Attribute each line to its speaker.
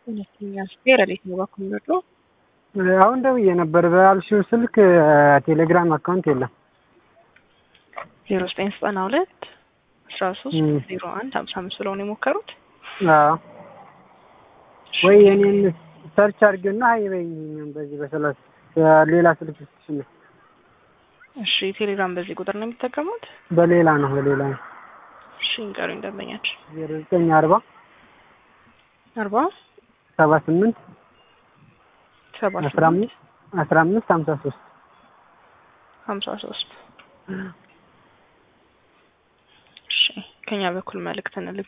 Speaker 1: ሁለተኛ ስፔር እንዴት ነው በኩል ምርጦ
Speaker 2: አሁን ደውዬ ነበር በአልሽው ስልክ ቴሌግራም አካውንት የለም።
Speaker 1: ዜሮ ዘጠኝ ዘጠና ሁለት አስራ ሶስት
Speaker 2: ም።
Speaker 1: ዜሮ አንድ ሀምሳ አምስት ብለው ነው የሞከሩት።
Speaker 2: አዎ ወይ የኔን ሰርች አድርጌና ሀይ በይኝ በዚህ በሰላሳ ሌላ ስልክ ስትሽ
Speaker 1: እሺ ቴሌግራም በዚህ ቁጥር ነው የሚጠቀሙት?
Speaker 2: በሌላ ነው በሌላ ነው
Speaker 1: እሺ ንገሩኝ ደንበኛችን።
Speaker 2: ዜሮ ዘጠኝ አርባ
Speaker 1: አርባ
Speaker 2: ሰባ ስምንት
Speaker 1: ሰባ
Speaker 2: አስራ አምስት አስራ አምስት ሀምሳ ሶስት
Speaker 1: ሀምሳ ሶስት እሺ ከኛ በኩል መልእክት እንልክ